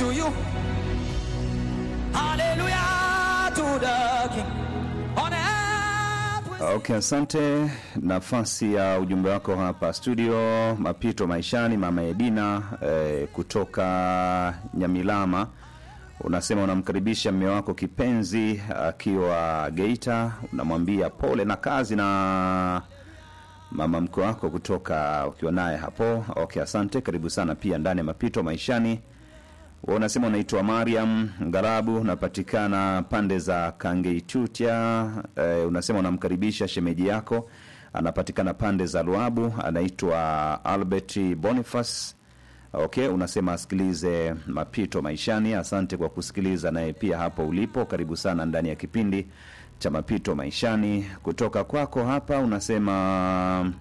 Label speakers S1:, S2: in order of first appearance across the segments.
S1: to you. Hallelujah to the King. On earth we
S2: Okay, asante. Nafasi ya ujumbe wako hapa studio, mapito maishani, mama Edina eh, kutoka Nyamilama, unasema unamkaribisha mme wako kipenzi akiwa Geita, unamwambia pole na kazi na mama mkwe wako kutoka ukiwa naye hapo. Okay, asante, karibu sana pia ndani ya mapito maishani. Wewe unasema unaitwa Mariam Ngarabu, unapatikana pande za Kangeitutia. E, unasema unamkaribisha shemeji yako, anapatikana pande za Luabu, anaitwa Albert Boniface. Okay, unasema asikilize mapito maishani. Asante kwa kusikiliza naye pia hapo ulipo, karibu sana ndani ya kipindi cha mapito maishani. Kutoka kwako hapa unasema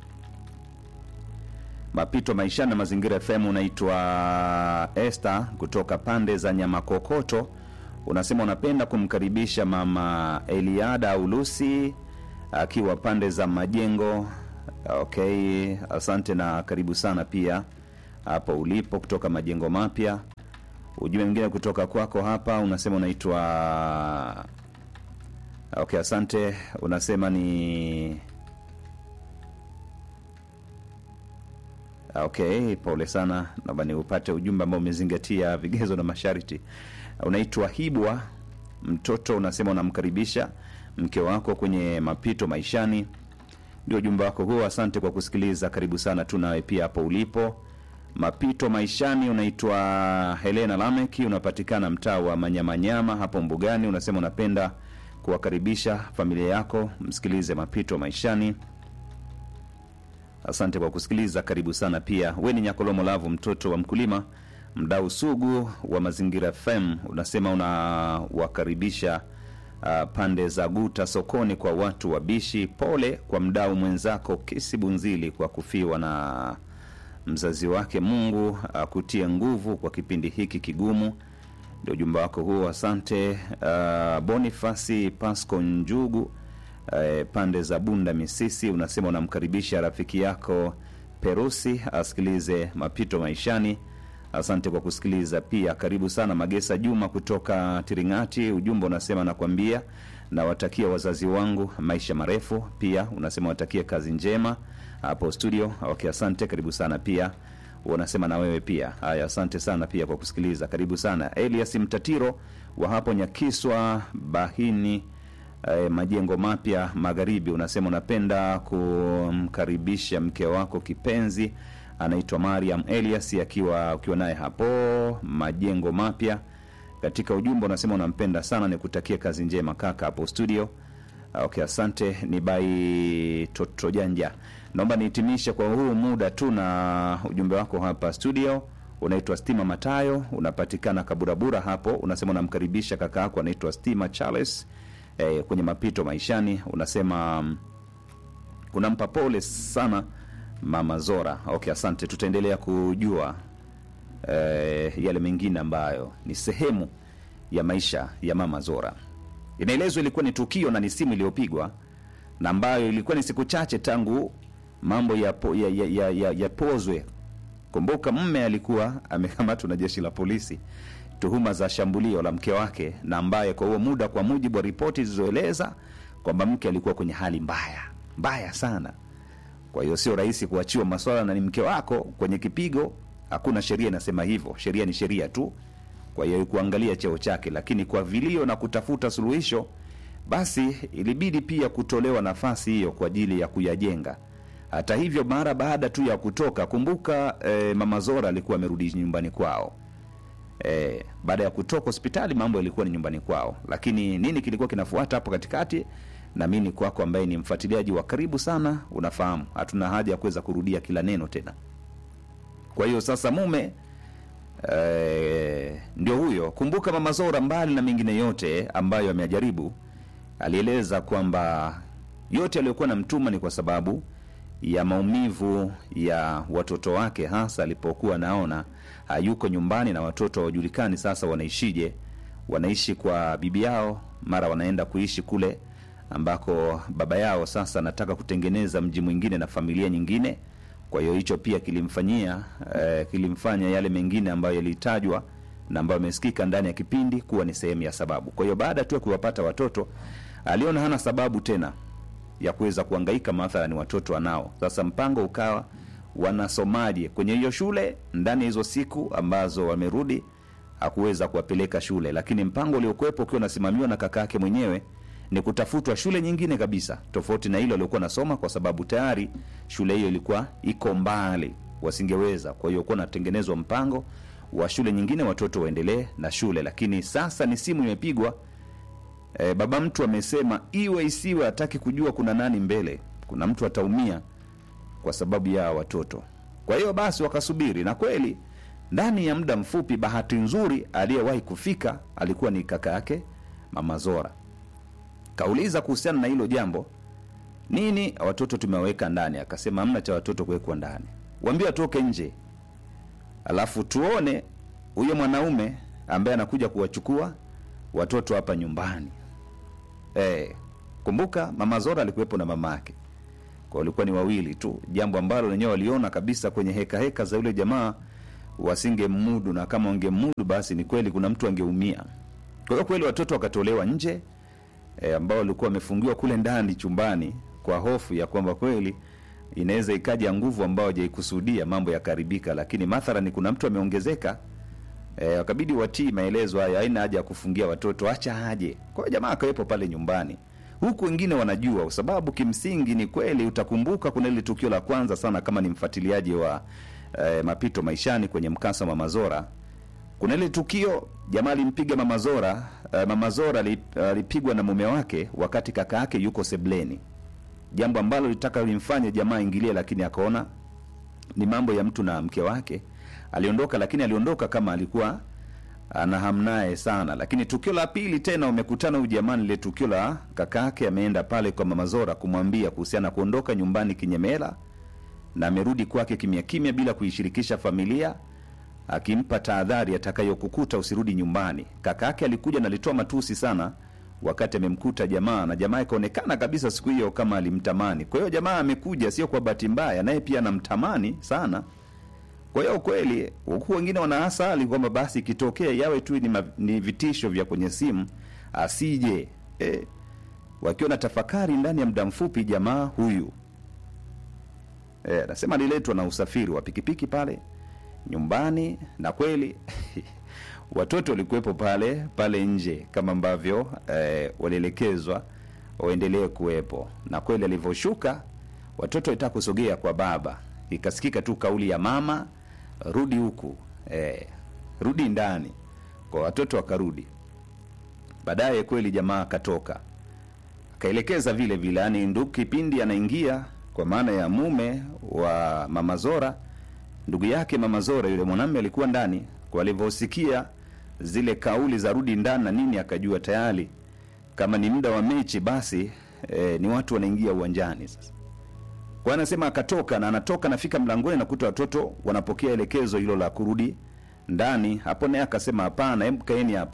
S2: mapito maishani na mazingira FM. Unaitwa Esther kutoka pande za Nyamakokoto, unasema unapenda kumkaribisha mama Eliada au Lucy akiwa pande za Majengo. Okay, asante na karibu sana pia hapo ulipo kutoka Majengo Mapya. Ujumbe mwingine kutoka kwako hapa unasema unaitwa okay, asante. Unasema ni Okay, pole sana, naomba ni upate ujumbe ambao umezingatia vigezo na masharti. Unaitwa Hibwa mtoto, unasema unamkaribisha mke wako kwenye mapito maishani. Ndio ujumbe wako huo. Asante kwa kusikiliza, karibu sana tu nawe pia hapo ulipo. Mapito maishani, unaitwa Helena Lameki, unapatikana mtaa wa Manyamanyama hapo Mbugani. Unasema unapenda kuwakaribisha familia yako msikilize mapito maishani. Asante kwa kusikiliza, karibu sana pia. We ni Nyakolomo Lavu, mtoto wa mkulima, mdau sugu wa Mazingira FM, unasema unawakaribisha uh, pande za Guta sokoni kwa watu wabishi. Pole kwa mdau mwenzako Kisi Bunzili kwa kufiwa na mzazi wake. Mungu akutie nguvu kwa kipindi hiki kigumu. Ndio ujumbe wako huo, asante. Uh, Bonifasi Pasco Njugu eh, pande za Bunda Misisi, unasema unamkaribisha rafiki yako Perusi asikilize mapito maishani. Asante kwa kusikiliza pia, karibu sana. Magesa Juma kutoka Tiringati, ujumbe unasema nakwambia, nawatakia wazazi wangu maisha marefu. Pia unasema watakie kazi njema hapo studio. Okay, asante, karibu sana pia unasema na wewe pia. Haya, asante sana pia kwa kusikiliza, karibu sana. Elias Mtatiro wa hapo Nyakiswa Bahini eh, majengo mapya magharibi, unasema unapenda kumkaribisha mke wako kipenzi anaitwa Mariam Elias akiwa ukiwa naye hapo majengo mapya. Katika ujumbe unasema unampenda sana, nikutakia kazi njema kaka hapo studio. Okay, asante. Ni bai toto janja, naomba nihitimishe kwa huu muda tu na ujumbe wako hapa studio. Unaitwa Stima Matayo, unapatikana Kaburabura hapo. Unasema unamkaribisha kaka yako anaitwa Stima Charles eh, kwenye mapito maishani. Unasema mm, unampa pole sana mama Zora. Okay, asante. Tutaendelea kujua eh, yale mengine ambayo ni sehemu ya maisha ya mama Zora. Inaelezwa ilikuwa ni tukio na ni simu iliyopigwa na ambayo ilikuwa ni siku chache tangu mambo yapozwe ya, ya, ya, ya, yapozwe. Kumbuka mme alikuwa amekamatwa na jeshi la polisi tuhuma za shambulio la mke wake, na ambaye kwa huo muda, kwa mujibu wa ripoti zilizoeleza kwamba mke alikuwa kwenye hali mbaya mbaya sana. Kwa hiyo sio rahisi kuachiwa maswala na ni mke wako kwenye kipigo. Hakuna sheria inasema hivyo, sheria ni sheria tu. Kwa hiyo kuangalia cheo chake, lakini kwa vilio na kutafuta suluhisho, basi ilibidi pia kutolewa nafasi hiyo kwa ajili ya kuyajenga. Hata hivyo, mara baada tu ya kutoka, kumbuka eh, mama Zora alikuwa amerudi nyumbani kwao. E, baada ya kutoka hospitali mambo yalikuwa ni nyumbani kwao, lakini nini kilikuwa kinafuata hapo katikati? Na mimi kwako, ambaye ni mfuatiliaji wa karibu sana, unafahamu hatuna haja ya kuweza kurudia kila neno tena. Kwa hiyo sasa mume e, ndio huyo. Kumbuka mama Zora, mbali na mengine yote ambayo amejaribu, alieleza kwamba yote aliyokuwa na mtuma ni kwa sababu ya maumivu ya watoto wake, hasa alipokuwa naona hayuko nyumbani na watoto hawajulikani sasa wanaishije. Wanaishi kwa bibi yao, mara wanaenda kuishi kule ambako baba yao sasa anataka kutengeneza mji mwingine na familia nyingine. Kwa hiyo hicho pia kilimfanyia eh, kilimfanya yale mengine ambayo yalitajwa na ambayo amesikika ndani ya kipindi kuwa ni sehemu ya sababu. Kwa hiyo baada tu ya kuwapata watoto, aliona hana sababu tena ya kuweza kuhangaika mathalani watoto anao. Sasa mpango ukawa wanasomaje kwenye hiyo shule ndani ya hizo siku ambazo wamerudi, hakuweza kuwapeleka shule, lakini mpango uliokuwepo ukiwa unasimamiwa na kaka yake mwenyewe ni kutafutwa shule nyingine kabisa tofauti na ile waliokuwa nasoma, kwa sababu tayari shule hiyo ilikuwa iko mbali, wasingeweza. Kwa hiyo kuwa natengenezwa mpango wa shule nyingine, watoto waendelee na shule. Lakini sasa ni simu imepigwa, e, baba mtu amesema iwe isiwe, hataki kujua kuna nani mbele, kuna mtu ataumia kwa sababu ya watoto. Kwa hiyo basi wakasubiri, na kweli ndani ya muda mfupi, bahati nzuri aliyewahi kufika alikuwa ni kaka yake mama Zora. Kauliza kuhusiana na hilo jambo, nini watoto tumewaweka ndani? Akasema hamna cha watoto kuwekwa ndani, waambie watoke nje, alafu tuone huyo mwanaume ambaye anakuja kuwachukua watoto hapa nyumbani. Eh, kumbuka mama Zora alikuwepo na mama yake, kwa walikuwa ni wawili tu, jambo ambalo wenyewe waliona kabisa kwenye heka heka za yule jamaa wasingemudu, na kama wangemudu basi ni kweli kuna mtu angeumia. Kwa hiyo kweli watoto wakatolewa nje e, ambao walikuwa wamefungiwa kule ndani chumbani kwa hofu ya kwamba kweli inaweza ikaja nguvu ambao hajaikusudia mambo yakaribika, lakini mathalani kuna mtu ameongezeka e, wakabidi watii maelezo haya, haina haja ya kufungia watoto, acha aje. Kwa hiyo jamaa akawepo pale nyumbani, huku wengine wanajua, kwa sababu kimsingi ni kweli. Utakumbuka kuna ile tukio la kwanza sana, kama ni mfuatiliaji wa e, mapito maishani kwenye mkasa wa Mama Zora kuna ile tukio jamaa alimpiga mama Zora. Uh, mama Zora ali- alipigwa na mume wake wakati kaka yake yuko sebleni, jambo ambalo litaka limfanye jamaa ingilie, lakini akaona ni mambo ya mtu na mke wake, aliondoka. Lakini aliondoka kama alikuwa ana hamnaye sana. Lakini tukio la pili tena umekutana huyu jamaa, lile tukio la kaka yake ameenda pale kwa mama Zora kumwambia kuhusiana na kuondoka nyumbani kinyemela, na amerudi kwake kimya kimya bila kuishirikisha familia akimpa tahadhari atakayokukuta usirudi nyumbani. Kaka yake alikuja na alitoa matusi sana wakati amemkuta jamaa, na jamaa ikaonekana kabisa siku hiyo kama alimtamani. Kwa hiyo jamaa amekuja sio kwa bahati mbaya, naye pia anamtamani sana. Kwa hiyo kweli, huku wengine wanaasali kwamba basi ikitokea yawe tu ni, ma, ni vitisho vya kwenye simu asije eh, wakiwa na tafakari ndani ya muda mfupi, jamaa huyu eh, anasema aliletwa na usafiri wa pikipiki pale nyumbani na kweli watoto walikuwepo pale pale nje kama ambavyo eh, walielekezwa waendelee kuwepo, na kweli alivyoshuka watoto walitaka kusogea kwa baba, ikasikika tu kauli ya mama, rudi huku eh, rudi ndani, kwa watoto wakarudi. Baadaye kweli jamaa akatoka akaelekeza vile vile, yani ndugu kipindi anaingia kwa maana ya mume wa mama Zora ndugu yake mama Zora, yule mwanamume alikuwa ndani. Kwa alivyosikia zile kauli za rudi ndani na nini, akajua tayari kama ni muda wa mechi, basi e, ni watu wanaingia uwanjani sasa. Kwa anasema akatoka, na anatoka nafika mlangoni, nakuta watoto wanapokea elekezo hilo la kurudi ndani. Hapo naye akasema hapana, hebu kaeni hapa,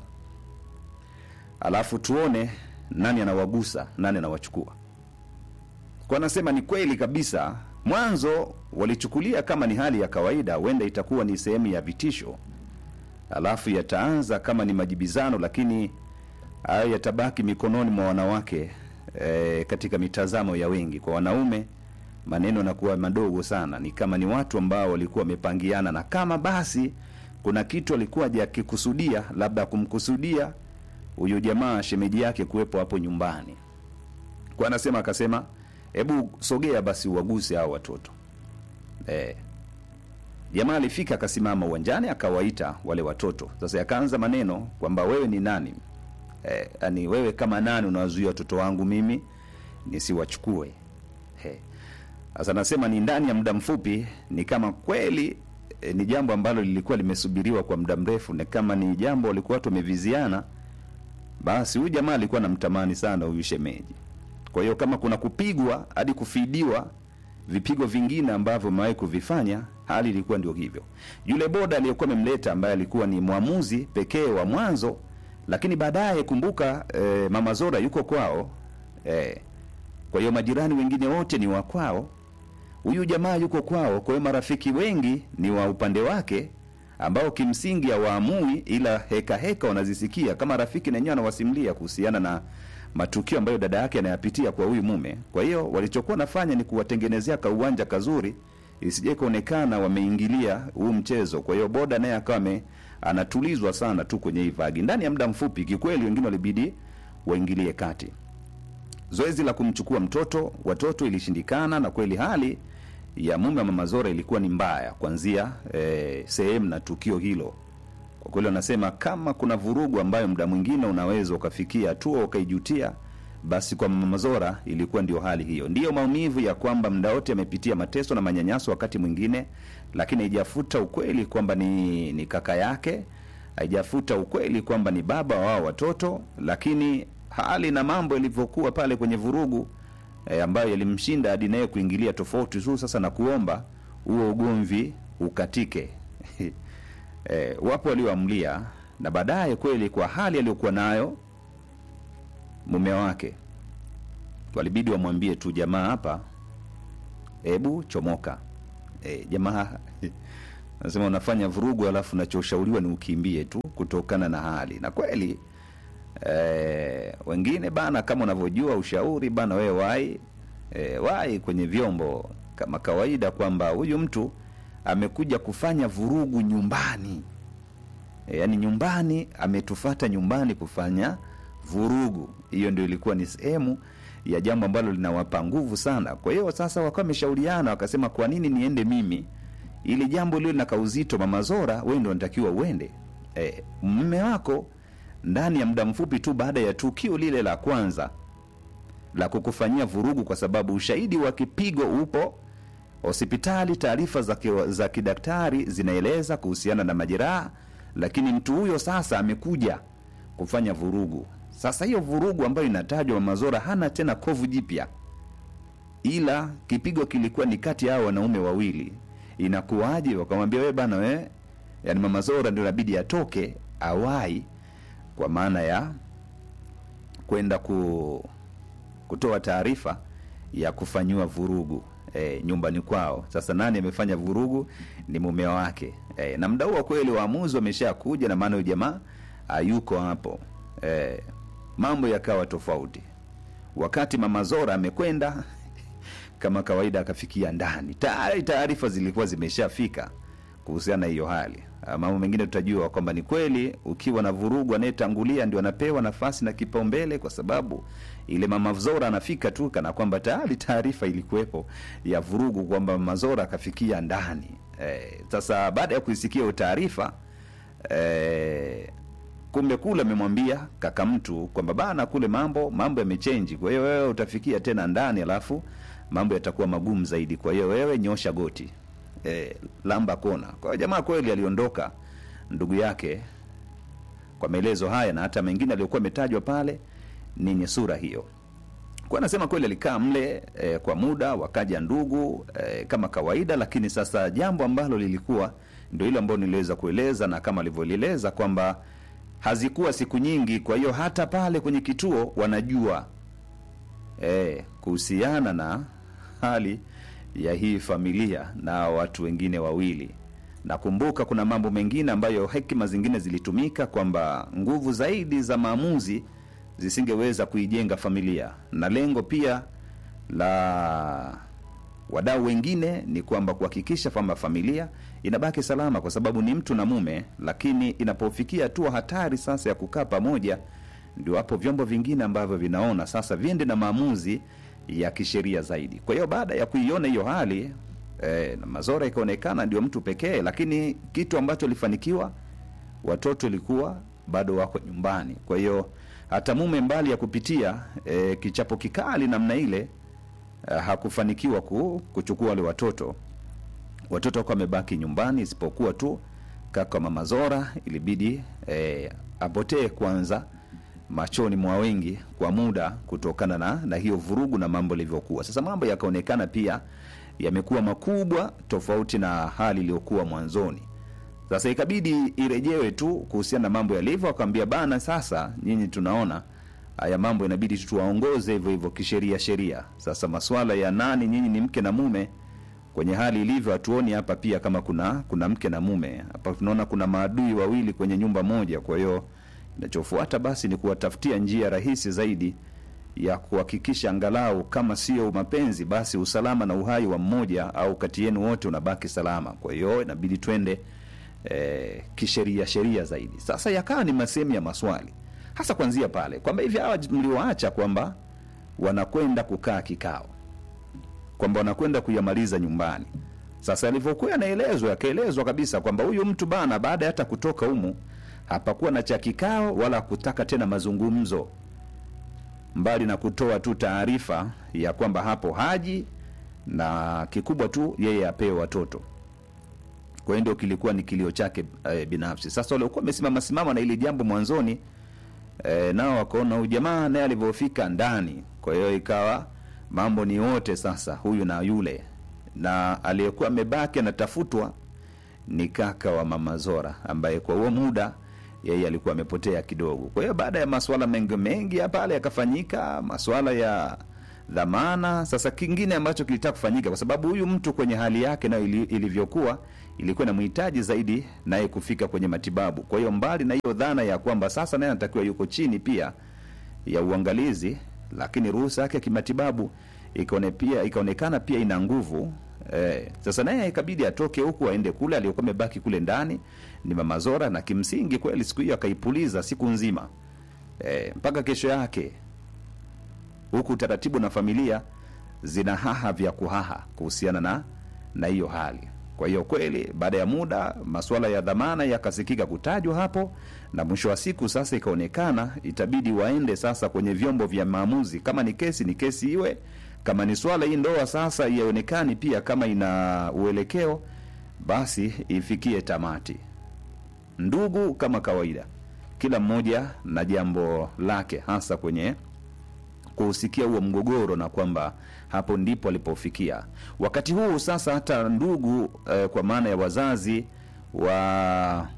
S2: alafu tuone nani anawagusa, nani anawachukua. Kwa anasema ni kweli kabisa mwanzo walichukulia kama ni hali ya kawaida, huenda itakuwa ni sehemu ya vitisho, alafu yataanza kama ni majibizano, lakini hayo yatabaki mikononi mwa wanawake e, katika mitazamo ya wengi. Kwa wanaume maneno yanakuwa madogo sana, ni kama ni watu ambao walikuwa wamepangiana, na kama basi kuna kitu alikuwa hajakikusudia, labda kumkusudia huyu jamaa shemeji yake kuwepo hapo nyumbani. Kwa anasema akasema hebu sogea basi uwaguse hao watoto eh. Jamaa alifika akasimama uwanjani akawaita wale watoto. Sasa yakaanza maneno kwamba wewe ni nani? Eh, yani wewe kama nani unawazuia watoto wangu mimi nisiwachukue? Eh. Sasa nasema ni ndani ya muda mfupi, ni kama kweli eh, ni jambo ambalo lilikuwa limesubiriwa kwa muda mrefu, na kama ni jambo walikuwa watu wameviziana, basi huyu jamaa alikuwa anamtamani sana huyu shemeji. Kwa hiyo kama kuna kupigwa hadi kufidiwa vipigo vingine ambavyo amewahi kuvifanya, hali ilikuwa ndio hivyo. Yule boda aliyekuwa amemleta ambaye alikuwa ni mwamuzi pekee wa mwanzo, lakini baadaye kumbuka, e, mama Zora yuko kwao e, kwa hiyo majirani wengine wote ni wa kwao, huyu jamaa yuko kwao. Kwa hiyo marafiki wengi ni wa upande wake, ambao kimsingi hawaamui ila heka heka wanazisikia kama rafiki nenyewe anawasimulia kuhusiana na matukio ambayo dada yake anayapitia kwa huyu mume kwa hiyo walichokuwa nafanya ni kuwatengenezea kauwanja kazuri isije kuonekana wameingilia huu mchezo kwa hiyo boda naye akawa ame- anatulizwa sana tu kwenye hii vagi ndani ya muda mfupi kikweli wengine walibidi waingilie kati zoezi la kumchukua mtoto watoto ilishindikana na kweli hali ya mume wa mama zora ilikuwa ni mbaya kuanzia eh, sehemu na tukio hilo kwa kweli wanasema kama kuna vurugu ambayo muda mwingine unaweza ukafikia hatua ukaijutia basi kwa mama zora ilikuwa ndio hali hiyo ndiyo maumivu ya kwamba muda wote amepitia mateso na manyanyaso wakati mwingine lakini haijafuta ukweli kwamba ni, ni kaka yake haijafuta ukweli kwamba ni baba wa wao watoto lakini hali na mambo yalivyokuwa pale kwenye vurugu e, ambayo yalimshinda hadi naye kuingilia tofauti tu sasa na kuomba huo ugomvi ukatike e, wapo walioamlia na baadaye kweli kwa hali aliyokuwa nayo mume wake walibidi wamwambie tu jamaa hapa hebu chomoka e, jamaa nasema unafanya vurugu alafu nachoshauriwa ni ukimbie tu kutokana na hali na kweli e, wengine bana kama unavyojua ushauri bana wewe wai e, wai kwenye vyombo kama kawaida kwamba huyu mtu amekuja kufanya vurugu nyumbani e, yaani nyumbani ametufata nyumbani kufanya vurugu hiyo ndio ilikuwa ni sehemu ya jambo ambalo linawapa nguvu sana kwa hiyo sasa wakawa wameshauriana wakasema kwa nini niende mimi ili jambo liwe na kauzito mama zora wewe ndio unatakiwa uende e, mme wako ndani ya muda mfupi tu baada ya tukio lile la kwanza la kukufanyia vurugu kwa sababu ushahidi wa kipigo upo hospitali taarifa za, ki, za kidaktari zinaeleza kuhusiana na majeraha lakini mtu huyo sasa amekuja kufanya vurugu sasa hiyo vurugu ambayo inatajwa mamazora hana tena kovu jipya ila kipigo kilikuwa ni kati ya hao wanaume wawili inakuwaje wakamwambia we bana we yani mamazora ndio inabidi atoke awai kwa maana ya kwenda ku, kutoa taarifa ya kufanyiwa vurugu e, nyumbani kwao sasa nani amefanya vurugu ni mume wake e, na mda huo kweli waamuzi wamesha kuja na maana huyu jamaa hayuko hapo e, mambo yakawa tofauti wakati mama zora amekwenda kama kawaida akafikia ndani tayari taarifa zilikuwa zimeshafika kuhusiana na hiyo hali Ah, mambo mengine tutajua kwamba ni kweli ukiwa na vurugu anayetangulia ndio anapewa nafasi na kipaumbele kwa sababu ile mama zora anafika tu kana kwamba tayari taarifa ilikuwepo ya vurugu kwamba mama zora akafikia ndani Eh, sasa baada ya kuisikia hiyo taarifa eh, kumbe kule amemwambia kaka mtu kwamba bana kule mambo mambo yamechenji kwa hiyo wewe utafikia tena ndani alafu mambo yatakuwa magumu zaidi kwa hiyo wewe nyosha goti e, lamba kona kwa hiyo jamaa kweli aliondoka ndugu yake kwa maelezo haya na hata mengine aliyokuwa ametajwa pale ni yenye sura hiyo kwa anasema kweli alikaa mle e, kwa muda wakaja ndugu e, kama kawaida lakini sasa jambo ambalo lilikuwa ndio hilo ambalo niliweza kueleza na kama alivyolieleza kwamba hazikuwa siku nyingi kwa hiyo hata pale kwenye kituo wanajua e, kuhusiana na hali ya hii familia na watu wengine wawili nakumbuka kuna mambo mengine ambayo hekima zingine zilitumika kwamba nguvu zaidi za maamuzi zisingeweza kuijenga familia na lengo pia la wadau wengine ni kwamba kuhakikisha kwamba familia inabaki salama kwa sababu ni mtu na mume lakini inapofikia hatua hatari sasa ya kukaa pamoja ndio hapo vyombo vingine ambavyo vinaona sasa viende na maamuzi ya kisheria zaidi kwa hiyo baada ya kuiona hiyo hali eh, na mazora ikaonekana ndio mtu pekee lakini kitu ambacho ilifanikiwa watoto ilikuwa bado wako nyumbani kwa hiyo hata mume mbali ya kupitia eh, kichapo kikali namna ile eh, hakufanikiwa ku, kuchukua wale watoto watoto wako wamebaki nyumbani isipokuwa tu kaka mama zora ilibidi eh, apotee kwanza machoni mwa wengi kwa muda kutokana na, na hiyo vurugu na mambo ilivyokuwa sasa mambo yakaonekana pia yamekuwa makubwa tofauti na hali iliyokuwa mwanzoni sasa ikabidi irejewe tu kuhusiana na mambo yalivyo akawambia bana sasa nyinyi tunaona haya mambo inabidi tu tuwaongoze hivyo hivyo kisheria sheria sasa maswala ya nani nyinyi ni mke na mume kwenye hali ilivyo hatuoni hapa pia kama kuna kuna mke na mume hapa tunaona kuna maadui wawili kwenye nyumba moja kwa hiyo inachofuata basi ni kuwatafutia njia rahisi zaidi ya kuhakikisha angalau kama sio mapenzi basi usalama na uhai wa mmoja au kati yenu wote unabaki salama kwa hiyo inabidi twende eh, kisheria sheria zaidi sasa yakawa ni masehemu ya maswali hasa kwanzia pale kwamba hivi hawa mliwaacha kwamba wanakwenda kukaa kikao kwamba wanakwenda kuyamaliza nyumbani sasa alivyokuwa anaelezwa akaelezwa kabisa kwamba huyu mtu bana baada ya hata kutoka humu hapakuwa na cha kikao wala kutaka tena mazungumzo mbali na kutoa tu taarifa ya kwamba hapo haji na kikubwa tu yeye apewe watoto kwa hiyo ndio kilikuwa ni kilio chake e, binafsi sasa waliokuwa wamesimama simama na ili jambo mwanzoni e, nao wakaona huyu jamaa naye alivyofika ndani kwa hiyo ikawa mambo ni wote sasa huyu na yule na aliyekuwa amebaki anatafutwa ni kaka wa mama zora ambaye kwa huo muda yeye alikuwa amepotea kidogo kwa hiyo baada ya masuala mengi mengi ya pale yakafanyika masuala ya dhamana sasa kingine ambacho kilitaka kufanyika kwa sababu huyu mtu kwenye hali yake nayo ili, ilivyokuwa ilikuwa inamhitaji zaidi naye kufika kwenye matibabu kwa hiyo mbali na hiyo dhana ya kwamba sasa naye anatakiwa yuko chini pia ya uangalizi lakini ruhusa yake ya kimatibabu ikaone pia ikaonekana pia ina nguvu eh, sasa naye ikabidi atoke huku aende kule aliyokuwa amebaki kule ndani ni mama zora na kimsingi kweli siku hiyo akaipuliza siku nzima eh, mpaka kesho yake huku taratibu na familia zina haha vya kuhaha kuhusiana na na hiyo hali kwa hiyo kweli baada ya muda masuala ya dhamana yakasikika kutajwa hapo na mwisho wa siku sasa ikaonekana itabidi waende sasa kwenye vyombo vya maamuzi kama ni kesi ni kesi iwe kama ni swala hii ndoa sasa ionekani pia kama ina uelekeo basi ifikie tamati ndugu kama kawaida kila mmoja na jambo lake hasa kwenye kuhusikia huo mgogoro na kwamba hapo ndipo alipofikia wakati huu sasa hata ndugu eh, kwa maana ya wazazi wa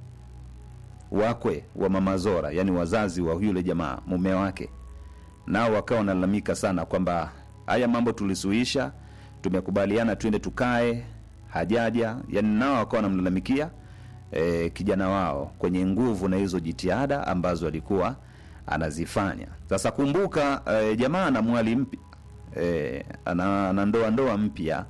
S2: wakwe wa mama zora yani wazazi wa yule jamaa mume wake nao wakawa wanalalamika sana kwamba haya mambo tulisuhisha tumekubaliana twende tukae hajaja yani nao wakawa wanamlalamikia e, kijana wao kwenye nguvu na hizo jitihada ambazo alikuwa anazifanya sasa kumbuka e, jamaa ana mwali mpya e, ana, ana ndoa ndoa mpya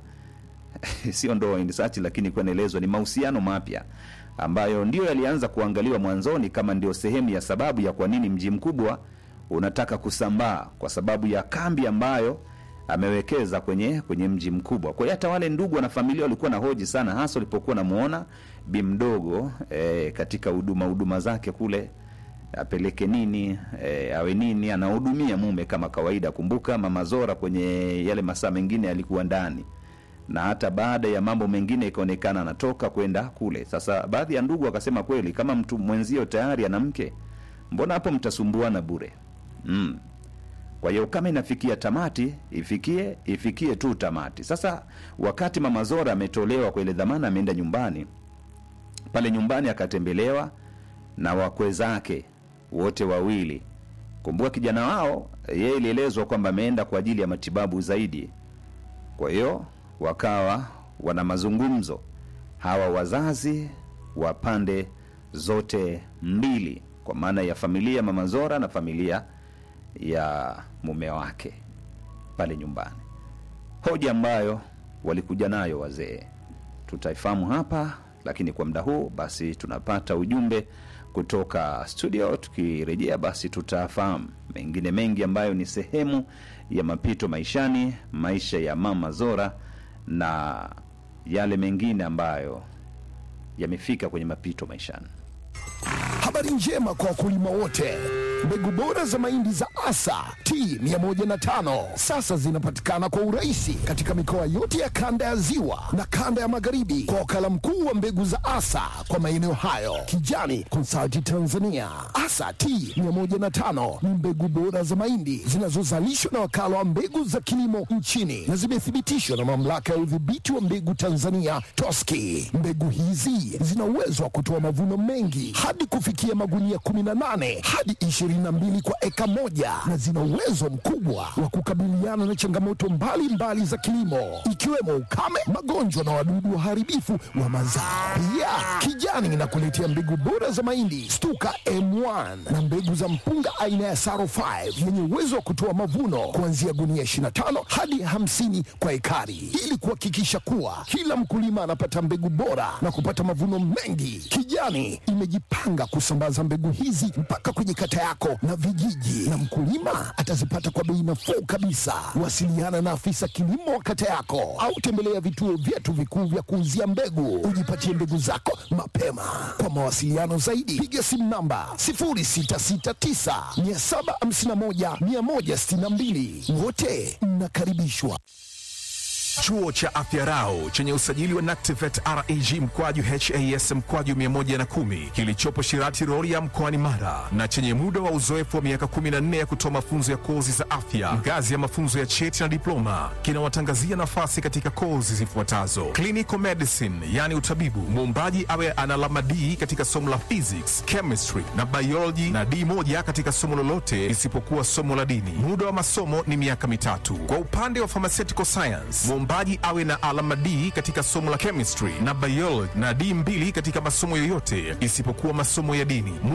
S2: sio ndoa in search, lakini kuwa naelezwa ni mahusiano mapya ambayo ndio yalianza kuangaliwa mwanzoni kama ndio sehemu ya sababu ya kwa nini mji mkubwa unataka kusambaa kwa sababu ya kambi ambayo amewekeza kwenye kwenye mji mkubwa kwa hiyo hata wale ndugu na familia walikuwa na hoji sana hasa walipokuwa namuona bi mdogo e, katika huduma huduma zake kule apeleke nini e, awe nini anahudumia mume kama kawaida kumbuka mama zora kwenye yale masaa mengine alikuwa ndani na hata baada ya mambo mengine ikaonekana anatoka kwenda kule sasa baadhi ya ndugu wakasema kweli kama mtu mwenzio tayari ana mke mbona hapo mtasumbuana bure mm. kwa hiyo kama inafikia tamati ifikie ifikie tu tamati sasa wakati mama zora ametolewa kwa ile dhamana ameenda nyumbani pale nyumbani akatembelewa na wakwe zake wote wawili kumbuka kijana wao yeye ilielezwa kwamba ameenda kwa ajili ya matibabu zaidi kwa hiyo wakawa wana mazungumzo hawa wazazi wa pande zote mbili kwa maana ya familia mama zora na familia ya mume wake pale nyumbani hoja ambayo walikuja nayo wazee tutaifahamu hapa lakini kwa muda huu basi tunapata ujumbe kutoka studio tukirejea basi tutafahamu mengine mengi ambayo ni sehemu ya mapito maishani maisha ya mama zora na yale mengine ambayo yamefika kwenye mapito maishani
S3: Habari njema kwa wakulima wote. Mbegu bora za mahindi za Asa T105 sasa zinapatikana kwa urahisi katika mikoa yote ya kanda ya Ziwa na kanda ya Magharibi kwa wakala mkuu wa mbegu za Asa kwa maeneo hayo, Kijani Consulting Tanzania. Asa T105 ni mbegu bora za mahindi zinazozalishwa na wakala wa mbegu za kilimo nchini na zimethibitishwa na mamlaka ya udhibiti wa mbegu Tanzania TOSCI. Mbegu hizi zina uwezo wa kutoa mavuno mengi hadi kufikia magunia 18 hadi 20 22 kwa eka moja na zina uwezo mkubwa wa kukabiliana na changamoto mbalimbali mbali za kilimo ikiwemo ukame, magonjwa na wadudu waharibifu wa mazao. Pia Kijani inakuletea mbegu bora za mahindi Stuka M1 na mbegu za mpunga aina ya Saro 5 yenye uwezo wa kutoa mavuno kuanzia gunia 25 hadi 50 kwa ekari, ili kuhakikisha kuwa kila mkulima anapata mbegu bora na kupata mavuno mengi. Kijani imejipanga kusambaza mbegu hizi mpaka kwenye kata yako na vijiji, na mkulima atazipata kwa bei nafuu kabisa. Wasiliana na afisa kilimo wa kata yako au tembelea vituo vyetu vikuu vya kuuzia mbegu, ujipatie mbegu zako mapema. Kwa mawasiliano zaidi, piga simu namba 0669 751 162. Wote mnakaribishwa.
S4: Chuo cha Afya Rau chenye usajili wa NACTIVET REG mkwaju HAS mkwaju 110 kilichopo Shirati Rorya mkoani Mara na chenye muda wa uzoefu wa miaka 14 ya kutoa mafunzo ya kozi za afya ngazi ya mafunzo ya cheti na diploma kinawatangazia nafasi katika kozi zifuatazo: clinical medicine, yani utabibu, muombaji awe ana alama D katika somo la physics, chemistry na biology na D moja katika somo lolote isipokuwa somo la dini. Muda wa masomo ni miaka mitatu. Kwa upande wa pharmaceutical science, mwombaji awe na alama D katika somo la chemistry na biology na D mbili katika masomo yoyote isipokuwa masomo ya dini.